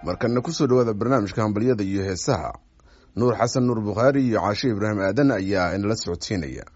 markana kusoo dhawaada barnaamijka hambalyada iyo heesaha nuur xasan nuur bukhaari iyo caashe ibraahim aadan ayaa inala socodsiinaya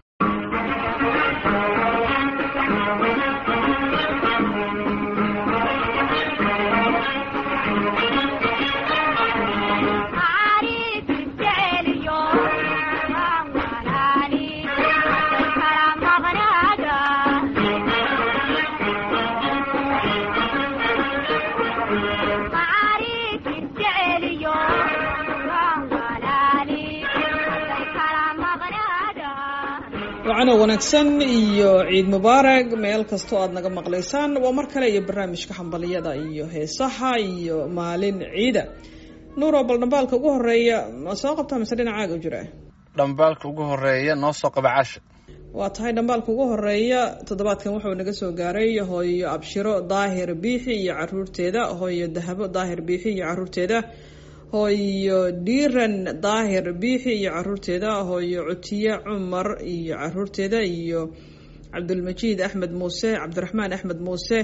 wacano wanaagsan iyo ciid mubaarag meel kastoo aad naga maqlaysaan waa mar kale iyo barnaamijka hambaliyada iyo heesaha iyo maalin ciida nuuro bal dhambaalka ugu horeeya ma soo qabtaa mise dhinacaaga u jira dhambaalka ugu horeeya noo soo qaba casha waa tahay dhambaalka ugu horeeya toddobaadkan wuxuu naga soo gaaray hooyo abshiro daahir biixi iyo caruurteeda hooyo dahabo daahir biixi iyo caruurteeda hooyo dhiiran daahir biixi iyo caruurteeda hooyo cutiye cumar iyo caruurteeda iyo cabdulmajiid axmed muuse cabdiraxmaan axmed muuse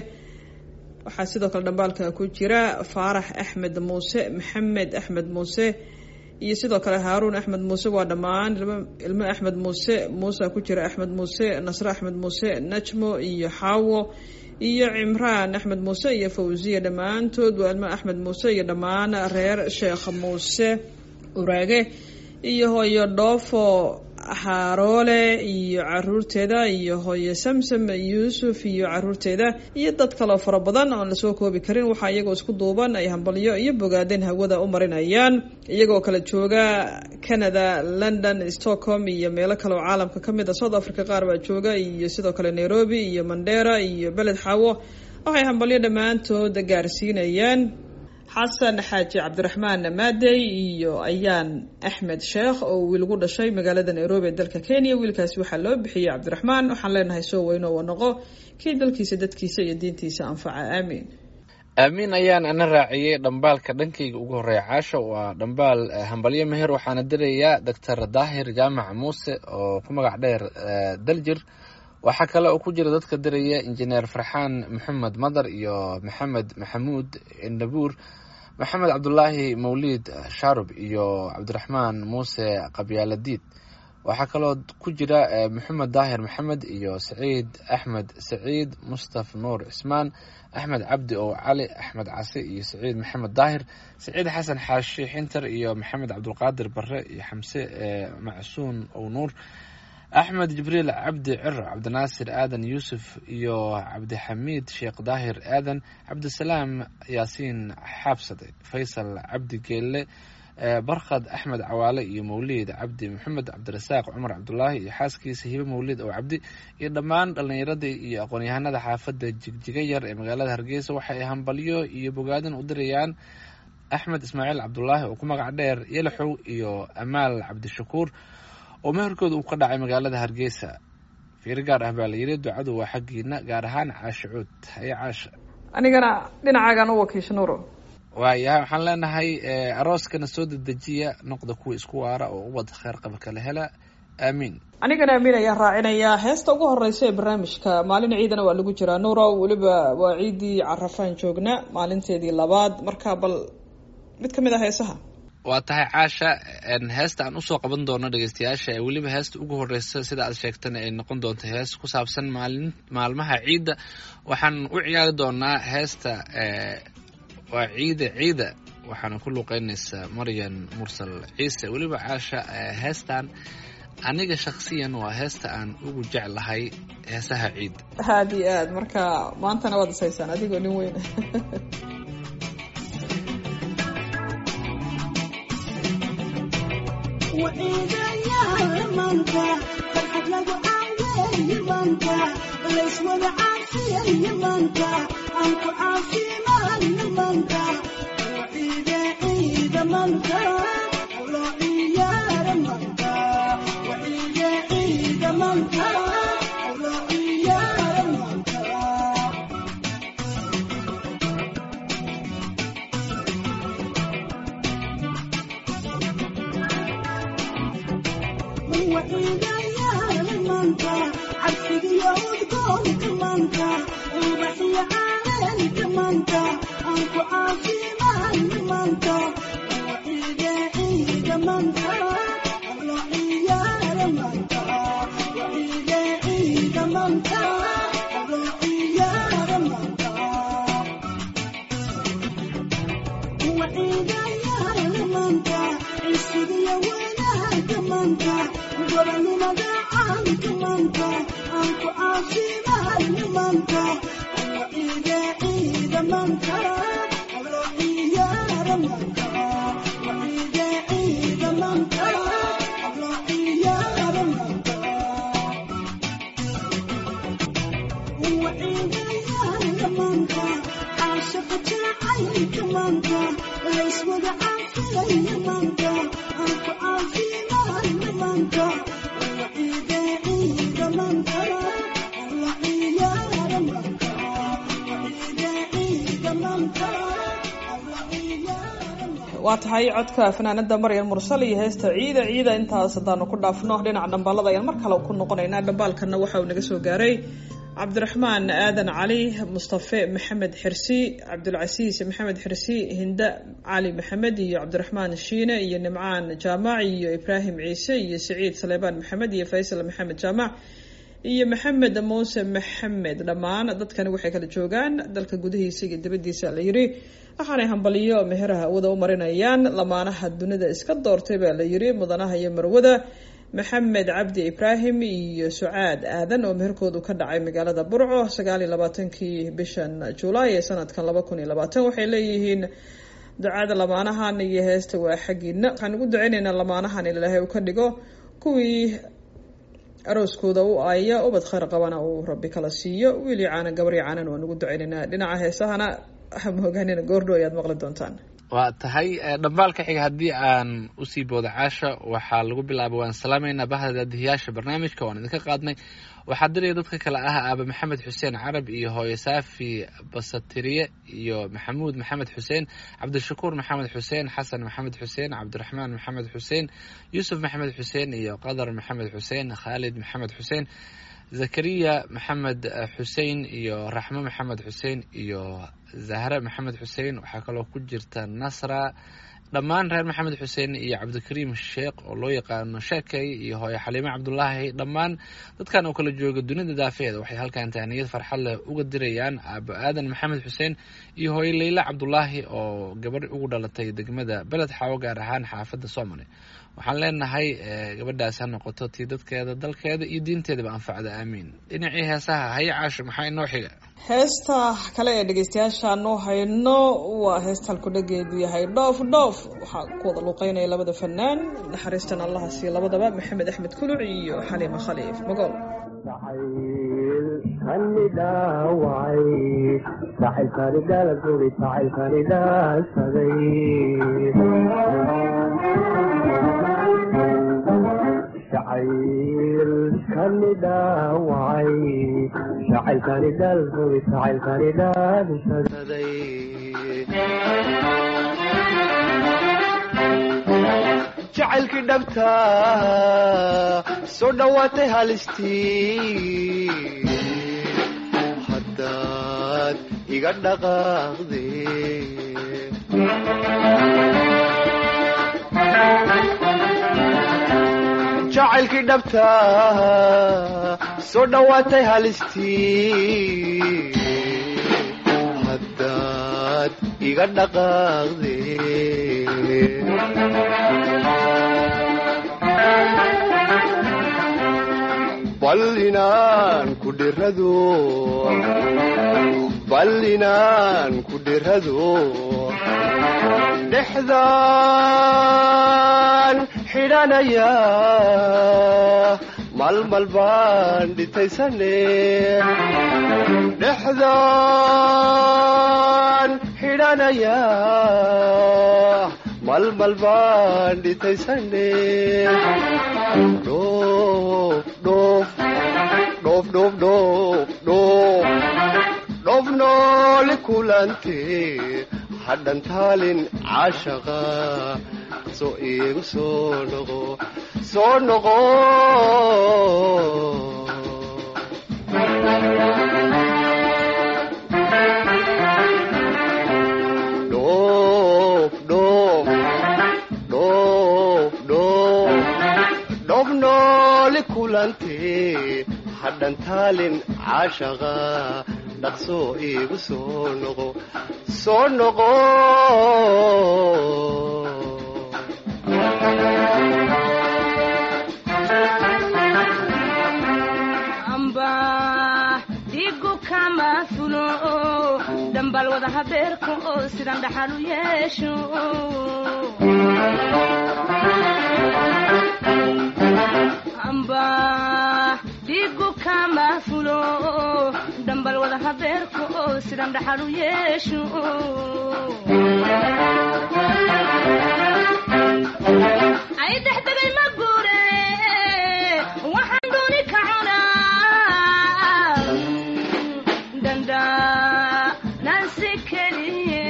waxaa sidoo kale dhambaalka ku jira faarax axmed muuse maxamed axmed muuse iyo sidoo kale haaruun axmed muuse waa dhammaan ilmo axmed muuse muusa ku jira axmed muuse nasre axmed muuse najmo iyo xaawo iyo cimraan axmed muuse iyo fawsiya dhammaantood waa ilmo axmed muuse iyo dhammaan reer sheekh muuse uraage iyo hooyo dhoofo xaaroole iyo caruurteeda iyo hooyo samsam yuusuf iyo caruurteeda iyo dad kaloo fara badan oon lasoo koobi karin waxaa iyagoo isku duuban ay hambalyo iyo bogaadeen hawada u marinayaan iyagoo kala jooga canada london stockholm iyo meelo kale oo caalamka ka mid a south africa qaar baa jooga iyo sidoo kale nairobi iyo mandera iyo beled xaawo waxay hambalyo dhammaantood gaarsiinayaan xasan xaaji cabdiraxmaan maadey iyo ayaan axmed sheekh oo wiilgu dhashay magaalada nairobi ee dalka kenya wiilkaasi waxaa loo bixiyey cabdiraxmaan waxaan leenahay soo weyno wa noqo kii dalkiisa dadkiisa iyo diintiisa anfaca aamiin aamiin ayaan ana raaciyey dhambaalka dhankayga ugu horeeya caasha waa dhambaal hambalyo meher waxaana dirayaa doctor daahir jaamac muuse oo ku magac dheer daljir waxaa kale oo ku jira dadka diraya injineer farxaan maxamed madar iyo maxamed maxamuud nabuur maxamed cabdulaahi mawliid shaarub iyo cabdiraxmaan muuse qabyaaladiid waxaa kaloo ku jira maxamed daahir maxamed iyo saciid axmed saciid mustaf nuur cismaan axmed cabdi ow cali axmed case iyo saciid maxamed daahir saciid xasan xaashi xinter iyo maxamed cabdulqaadir bare iyo xamse macsuun ow nuur axmed jibriil cabdi ciro cabdinaasir aadan yuusuf iyo cabdixamiid sheekh daahir aadan cabdisalaam yaasiin xaabsade faysal cabdi geelle barkhad axmed cawaale iyo mawliid cabdi maxamed cabdirasaaq cumar cabdulaahi iyo xaaskiisa hibe mawliid ow cabdi iyo dhammaan dhallinyaradii iyo aqoon-yahanada xaafadda jigjiga yar ee magaalada hargeysa waxa ay hambalyo iyo bogaadin u dirayaan axmed ismaaciil cabdulaahi oo ku magac dheer yalaxow iyo amaal cabdishakuur oo meherkooda uu ka dhacay magaalada hargeysa fiiro gaar ah baa la yidhi ducadu waa xaggiina gaar ahaan caasha cuud haye caasha anigana dhinacaagaan u wakiisha nuuro waayahay waxaan leenahay arooskana soo dedejiya noqda kuwa isku waara oo ubad kheer qaba kala hela aamiin anigana aamiin ayaan raacinayaa heesta ugu horeysa ee barnaamijka maalin ciidana waa lagu jiraa nuuro weliba waa ciiddii carafaan joogna maalinteedii labaad marka bal mid ka mid ah heesaha waa tahay caasha heesta aan usoo qaban doono dhegeystayaasha ee weliba heesta ugu horeysa sida aad sheegtana ay noqon doonto hees ku saabsan maalin maalmaha ciidda waxaan u ciyaari doonaa heesta waa ciida ciida waxaana ku luuqeynaysaa maryan mursal ciise weliba caasha heestan aniga shaksiyan waa heesta aan ugu jeclahay heesaha ciidda aad iyo aad marka maantana waad isaysaan adigoo nin weyn Thank you. waa tahay codka fanaanada maryan mursal iyo heesta ciida ciida intaas haddaanu ku dhaafno dhinaca dhambaalada ayaan mar kale ku noqonaynaa dhambaalkana waxa uu naga soo gaaray cabdiraxmaan aadan cali mustafe maxamed xirsi cabdulcasiis maxamed xirsi hinda cali maxamed iyo cabdiraxmaan shiine iyo nimcaan jaamac iyo ibraahim ciise iyo saciid saleebaan maxamed iyo faysal maxamed jaamac iyo maxamed muuse maxamed dhammaan dadkani waxay kala joogaan dalka gudihiisa iyo dibadiisa la yiri waxaanay hambaliyo meheraha awada u marinayaan lamaanaha dunida iska doortay baa la yiri mudanaha iyo marwada maxamed cabdi ibraahim iyo sucaad aadan oo meherkoodu ka dhacay magaalada burco sagaal iyo labaatankii bishan julaay ee sanadkan laba kun iyo labaatan waxay leeyihiin ducada lamaanahan iyo heesta waa xaggiina waxaan ugu duceyneynaa lamaanahan in ilaahay uu ka dhigo kuwii arooskooda u aaya ubad khayr qabana uu rabbi kala siiyo wiili caanan gabari caanan waan ugu duceyneynaa dhinaca heesahana moogaanina goordho ayaad maqli doontaan waa tahay dhambaalka xiga haddii aan usii booda caasha waxaa lagu bilaabay waan salaameynaa bahda daadihiyaasha barnaamijka waan idinka qaadnay waxaa diraya dadka kale ah aaba maxamed xuseen carab iyo hooyo saafi basatiriye iyo maxamuud maxamed xuseen cabdishakuur maxamed xuseen xasan maxamed xuseen cabdiraxmaan maxamed xuseen yuusuf maxamed xuseen iyo qadar maxamed xuseen khaalid maxamed xuseen zakariya maxamed xuseen iyo raxmo maxamed xuseen iyo zahre maxamed xuseen waxaa kaloo ku jirta nasra dhammaan reer maxamed xuseen iyo cabdikariim sheekh oo loo yaqaano sheekay iyo hooyo xaliime cabdulaahi dhammaan dadkan oo kala jooga dunida daafeeda waxay halkan tahniyad farxad leh uga dirayaan aabo aadan maxamed xuseen iyo hooyo leyla cabdulaahi oo gabadh ugu dhalatay degmada beled xaawo gaar ahaan xaafadda soomali waxaan leenahay gabadhaas ha noqoto tii dadkeeda dalkeeda iyo diinteedaba anfacda aamiin dhinacii heesaha haya caasho maxaa inoo xiga heesta kale ee dhegeystayaashaanu hayno waa heesta halkudhageedu yahay dhoof dhoof waxaa ku wada luuqeynaya labada fanaan naxariistan allaha siiyo labadaba maxamed axmed kuluc iyo xaliima khaliif magool jacaylkani dhaawacay jacaylkani dhalfuri jacaylkani dhaadsaday jacaylkii dhabta soo dhowaatay halistii haddaad iga dhaqaaqde jacaylkii dhabta soo dhowaatay halistii haddaad iga dhaqaaqde bal inaan ku dhirado bal inaan ku dhirado dhexdaan xidhanaya malmal baan dhitaysane dhexdaan xidhanaya malmal baan dhitaysane dhoof dhoof dhoof dhoof dhoof dhoof dhoof noole kulante hadhan taalin caashaqa soo iigu soo noqo soo noqo dhoof dhoof dhoof dhoof dhoof noole kulante hadhan taalin caashaqa dhaqsoo iigu soo noqo soo noqo habeerka oo sidan dhaxal u yeesho amba dhiigu kama fulo dhambal wada habeerka oo sidan dhaxal u yeesho ay dexdegay ma guure waxaan dooni ka cunaa danda nansi keliye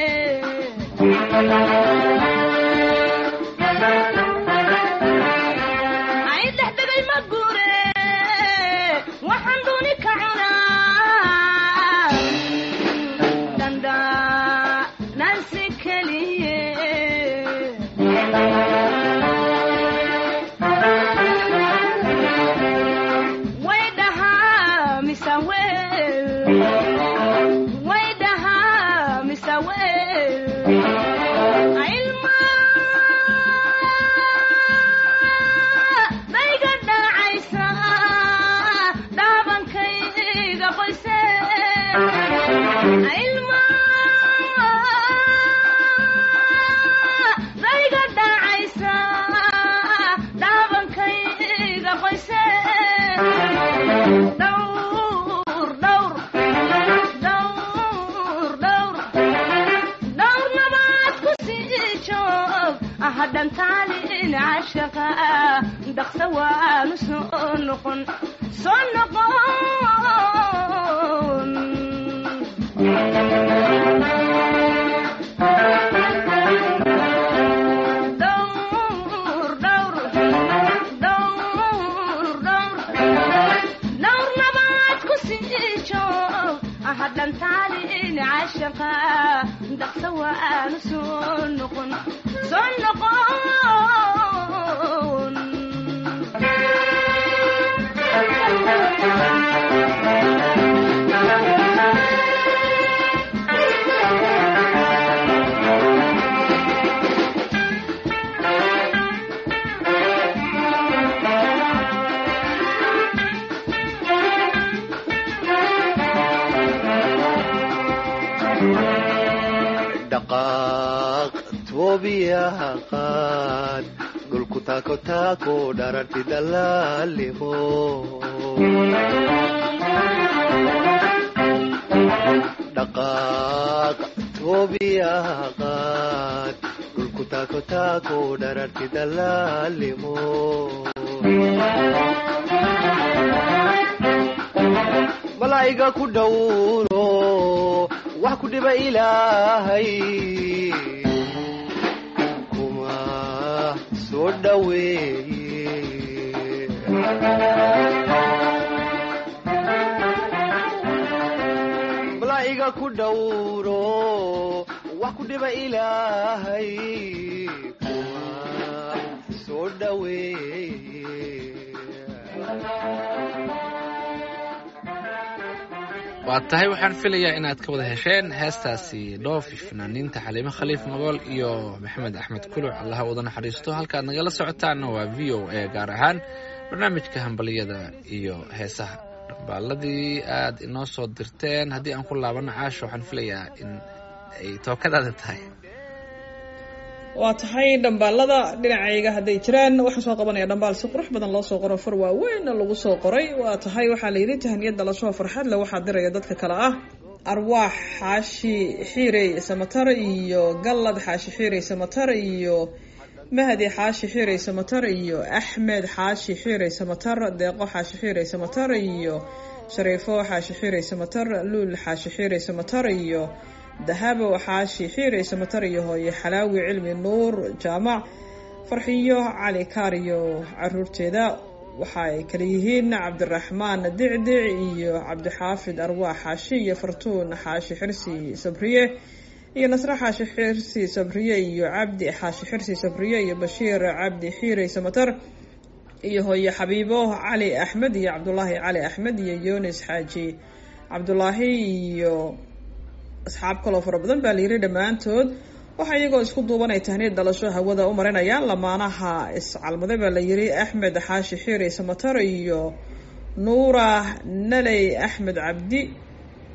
ay dexdegay ma guure waxaan dooni ka cunaa danda nansi keliye way dhahaa mise weel way dhahaa mise weel ilma dayga dhacaysa dhaabankayga qoyse ilma dayga dhacaysa dhaabankayga qoyse dhowr dhowr dhowr dhowr dhowr nabaad ku sii joog hadhan taalin cashaqa dhaqsa waanu soo noqon soo noqon dhowr dhowr dhowr dhowr dhowr nabaad ku sii joog hadhan taalin cashaqa dhaqsa waanu soo noqon soo noqon dhaqaaq toobiyaha qaad dhulku taako taako dhararti dalaalimo dhaqaaq toobiyaha qaad dhulku taako taako dhararti dalaalimo malaa'iga ku dhowro wax ku dhiba ilaahay kuma soo dhoweeye malaa'iga ku dhowro wax ku dhiba ilaahay kuma soo dhoweeye waa tahay waxaan filayaa inaad ka wada hesheen heestaasi dhoofi fanaaniinta xaliimo khaliif magool iyo maxamed axmed kuluc allaha wada naxariisto halkaad nagala socotaanna waa v o a gaar ahaan barnaamijka hambaliyada iyo heesaha dhambaaladii aad inoo soo dirteen haddii aan ku laabano caasho waxaan filayaa in ay tookadaada tahay waa tahay dhambaalada dhinacayga hadday jiraan waxaan soo qabanaya dhambaal si qurux badan loo soo qoro far waaweynna lagu soo qoray waa tahay waxaa la yidhi tahaniyad dhalasho farxad le waxaa diraya dadka kale ah arwaax xaashi xiirey samatar iyo gallad xaashi xiirey samatar iyo mahdi xaashi xiirey samatar iyo axmed xaashi xiirey samatar deeqo xaashi xiirey samatar iyo shariifo xaashi xiirey samatar luul xaashi xiirey samatar iyo dahabo xaashi xiirey samatar iyo hooye xalaawi cilmi nuur jaamac farxiyo cali kaariyo caruurteeda waxa ay kala yihiin cabdiraxmaan dicdic iyo cabdixaafid arwaax xaashi iyo fartuun xaashi xirsi sabriye iyo nasre xaashi xirsi sabriye iyo cabdi xaashi xirsi sabriye iyo bashiir cabdi xiirey samatar iyo hooye xabiibo cali axmed iyo cabdulaahi cali axmed iyo yunis xaaji cabdulaahi iyo asxaab kaloo fara badan baa layidhi dhammaantood waxaa iyagoo isku duubanay tahniid dhalasho hawada u marinayaan lamaanaha iscalmade baa layidhi axmed xaashi xiirey samatar iyo nuura naley axmed cabdi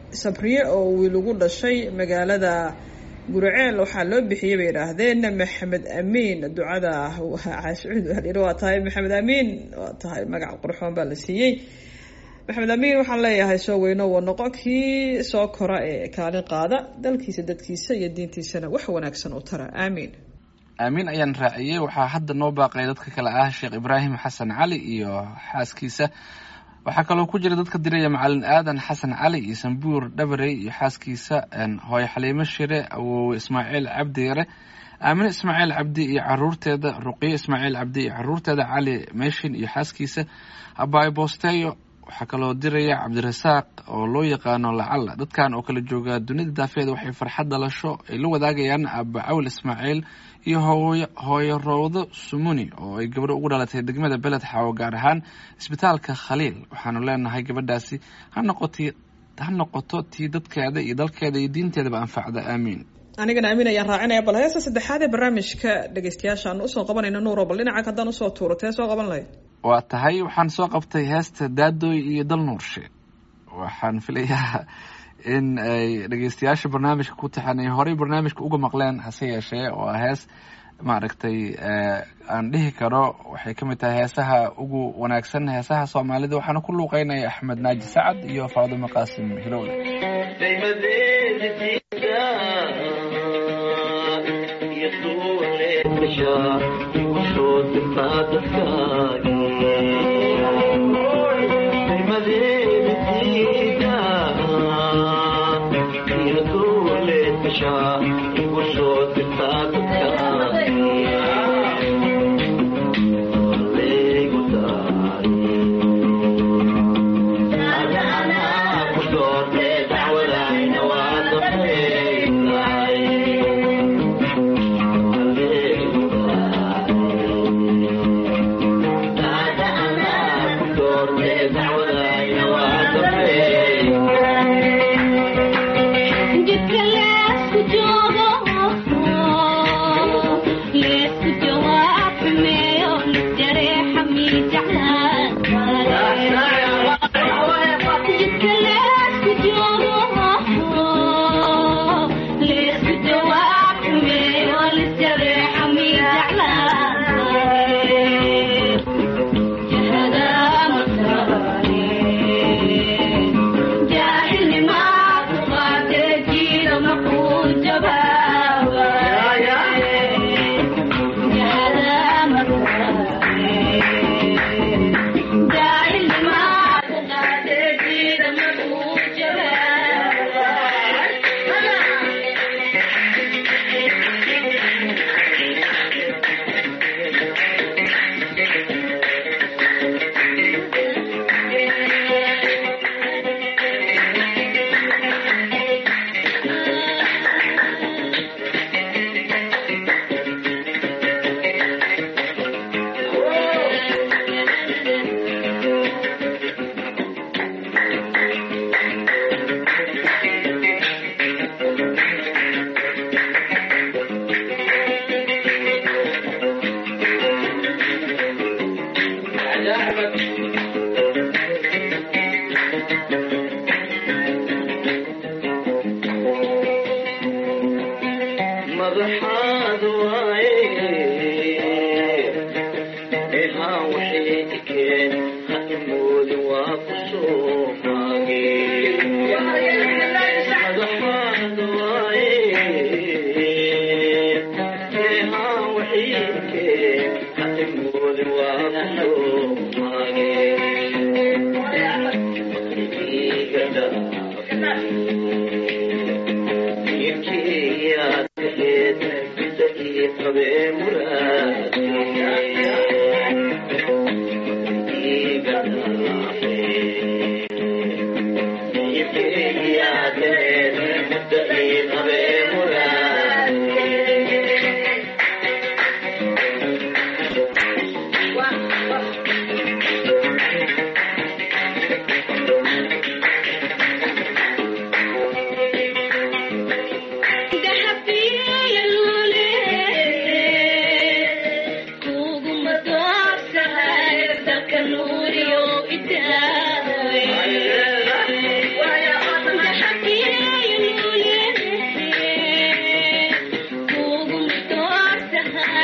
sabriye oo wiil ugu dhashay magaalada guriceel waxaa loo bixiyey bay yidhaahdeen maxamed amiin ducada caashuud waa tahay maxamed amiin waa tahay magac qurxoon baa la siiyey maxamed amiin waxaan leeyahay soo weyno wa noqo kii soo kora ee kaalin qaada dalkiisa dadkiisa iyo diintiisana wax wanaagsan u tara aamiin aamiin ayaan raaciyey waxaa hadda noo baaqay dadka kale ah sheekh ibraahim xasan cali iyo xaaskiisa waxaa kaloo ku jira dadka diraya macalin aadan xasan cali iyo sambuur dhabarey iyo xaaskiisa hooyo xaliimo shire awowe ismaaciil cabdi yare aamine ismaaciil cabdi iyo caruurteeda ruqiyo ismaaciil cabdi iyo caruurteeda cali meeshin iyo xaaskiisa abaayo boosteeyo waxaa kaloo diraya cabdirasaaq oo loo yaqaano lacalla dadkan oo kala jooga dunida daafeeda waxay farxad dhalasho ay la wadaagayaan aaba cawl ismaaciil iyo hooy hooyo rowdo sumuni oo ay gabadho ugu dhalatay degmada beled xaawo gaar ahaan isbitaalka khaliil waxaanu leenahay gabadhaasi ha noqoti ha noqoto tii dadkeeda iyo dalkeeda iyo diinteedaba anfacda aamiin anigana amiin ayaan raacinaya bal heesta saddexaad ee barnaamijka dhegeystayaasha aan usoo qabanayno nuuro bal dhinaca haddaan usoo tuuro tee soo qaban lahayd waa tahay waxaan soo qabtay heesta daadooy iyo dal nuurshe waxaan filayaa in ay dhegeystayaasha barnaamijka ku taxan ay horey barnaamijka uga maqleen hase yeeshee oo hees maaragtay aan dhihi karo waxay ka mid tahay heesaha ugu wanaagsan heesaha soomaalida waxaana ku luuqeynaya axmed naaji sacad iyo faadimo qaasim hilowle Kugu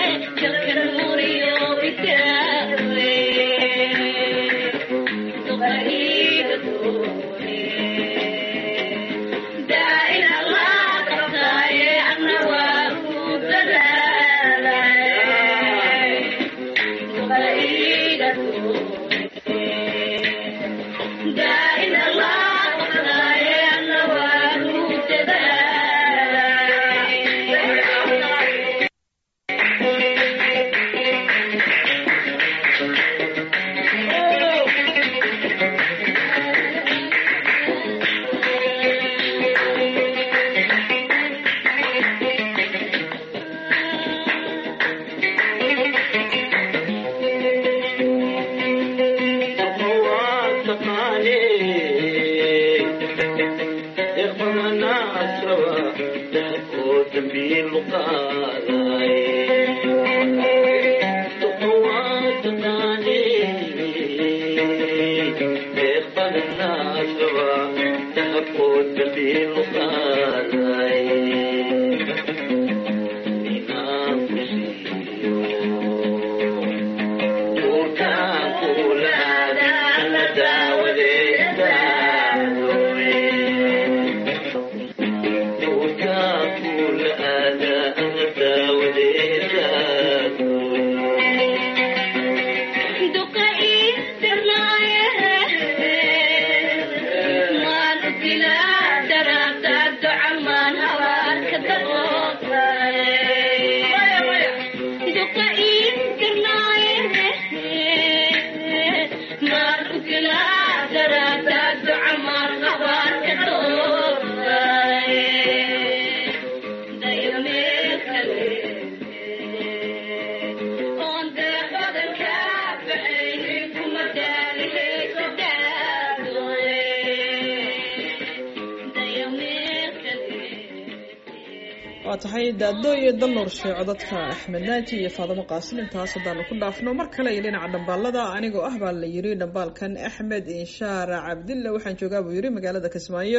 waa tahay daado iyo dalnuur sheeco dadka axmed naaji iyo faadamo qaasin intaas haddaanu ku dhaafno mar kale iyo dhinaca dhambaalada anigoo ah baa la yiri dhambaalkan axmed inshaar cabdilla waxaan joogaa buu yiri magaalada kismaayo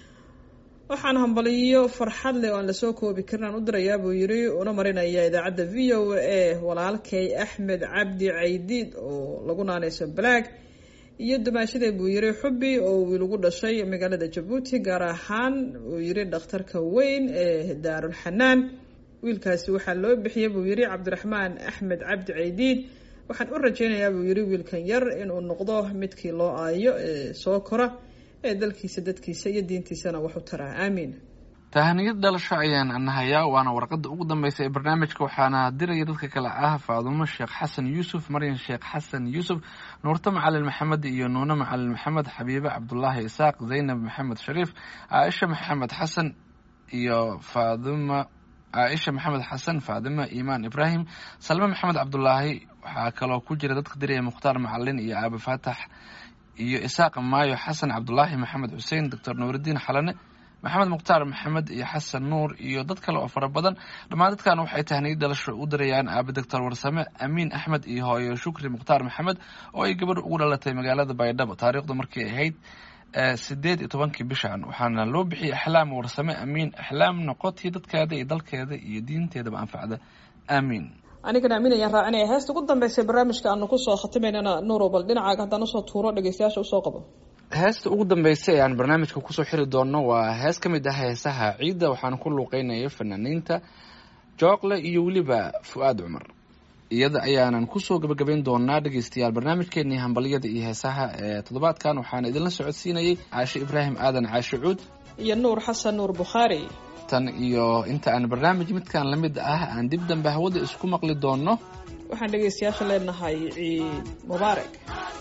waxaan hambaliyo farxad leh oo aan lasoo koobi karin aan u dirayaa buu yiri una marinaya idaacadda v o a walaalkay axmed cabdi caydiid oo lagu naanayso balaag iyo dumaashadee buu yiri xubi oo wiil ugu dhashay magaalada jabuuti gaar ahaan uu yiri dhakhtarka weyn ee daarulxanaan wiilkaasi waxaa loo bixiyey buu yiri cabdiraxmaan axmed cabdi caydiid waxaan u rajeynayaa buu yiri wiilkan yar inuu noqdo midkii loo aayo ee soo kora ee dalkiisa dadkiisa iyo diintiisana wax u taraa aamiin tahaniyad dhalasho ayaan anahayaa waana warqada ugu dambeysa ee barnaamijka waxaana diraya dadka kale ah faadumo sheekh xasan yuusuf maryan sheekh xasan yuusuf nuurto macalin maxamed iyo nuune macalin maxamed xabiibe cabdulaahi isaaq zaynab maxamed shariif caaisha maxamed xasan iyo faaduma caaisha maxamed xasan faadima imaan ibraahim salme maxamed cabdulaahi waxaa kaloo ku jira dadka diraya mukhtaar macalin iyo aabe faatax iyo isaaq maayo xasan cabdulaahi maxamed xuseen doctor nuuridiin xalane maxamed mukhtaar maxamed iyo xasan nuur iyo dad kale oo fara badan dhammaan dadkan waxay tahniyad dhalasho u dirayaan aabe doctor warsame amiin axmed iyo hooyo shukri mukhtaar maxamed oo ay gabadh ugu dhalatay magaalada baydhabo taariikhdu markay ahayd sideed iyo tobankii bishan waxaana loo bixiyay axlaam warsame amiin axlaam noqotii dadkeeda iyo dalkeeda iyo diinteedaba anfacda aamiin anigana amiin ayaan raacinaya heesta ugu dambeysay barnaamijka aanu kusoo khatimaynana nuuro bal dhinacaaga haddaan usoo tuuro dhegeystayaasha usoo qabo heesta ugu dambeysay ee aan barnaamijka kusoo xiri doonno waa hees ka mid ah heesaha ciidda waxaana ku luuqeynaya fanaaniinta jookle iyo weliba fu-aad cumar iyada ayaanan kusoo gabagabayn doonaa dhegeystayaal barnaamijkeenii hambalyada iyo heesaha ee toddobaadkan waxaana idinla socodsiinayay caashe ibraahim aadan caashe cuud iyo nuur xasan nuur bukhaari tan iyo inta aan barnaamij midkan la mid ah aan dib dambe hawada isku maqli doonno waxaan dhegeystayaasha leenahay ciid mubaarak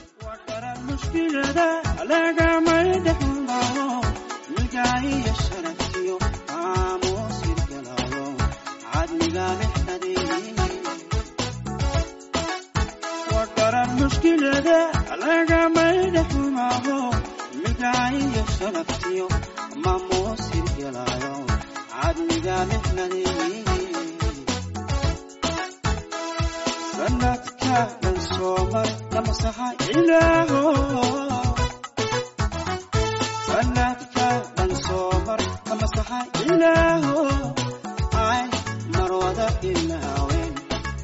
mushkilada lagamay dhexmaro milgaahiyo sharaftiyo aamuusir galaayo cadmiga lexdadii wadaran mushkilada lagamay dhexmaro milgaahiyo sharaftiyo maamuusir galaayo cadmiga lexdadii sanadka dhan soomar lamasaxa ilaaho sanadka dhan soomar lamasaxa ilaaho ay marwada ilaawen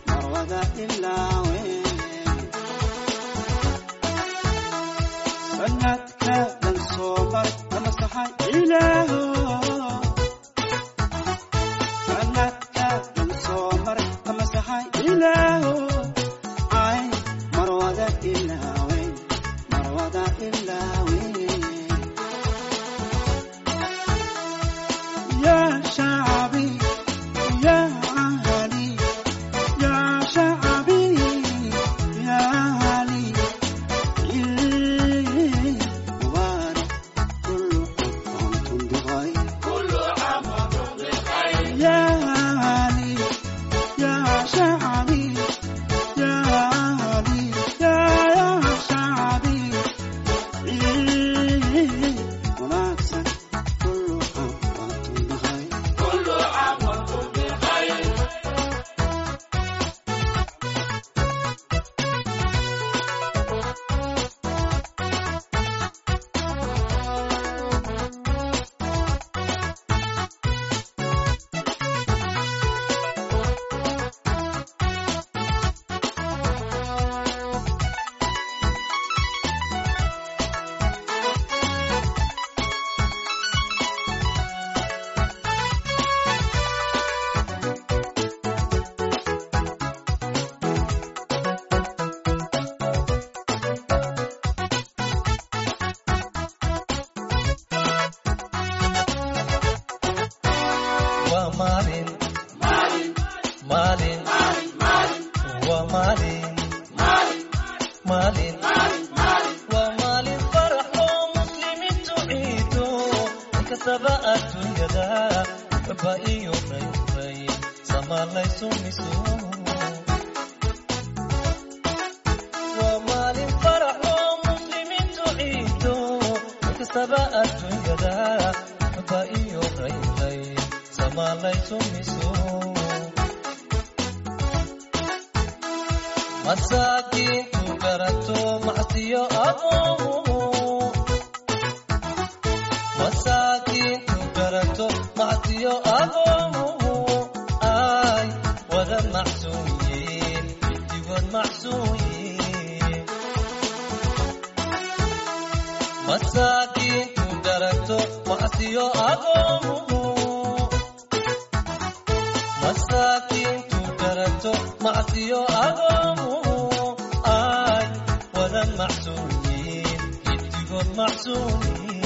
maalin waa maalin maalin waa maalin farax oo muslimiintu ciido inkastaba adduunyada baba iyo rayray samaalaysu miso waa maalin farax oo muslimiintu ciido inkastaba adduunyada baba iyo rayray samaalaysu miso masaakiintu garato macsiyo aboomu masaakiintu garato macsiyo aboomu ay wada macsuuyiin intigood macsuuyiin masaakiintu garato macsiyo aboomu masaakiintu garato macsiyo agoomu ay wada macsuuyiin intigood macsuuyiin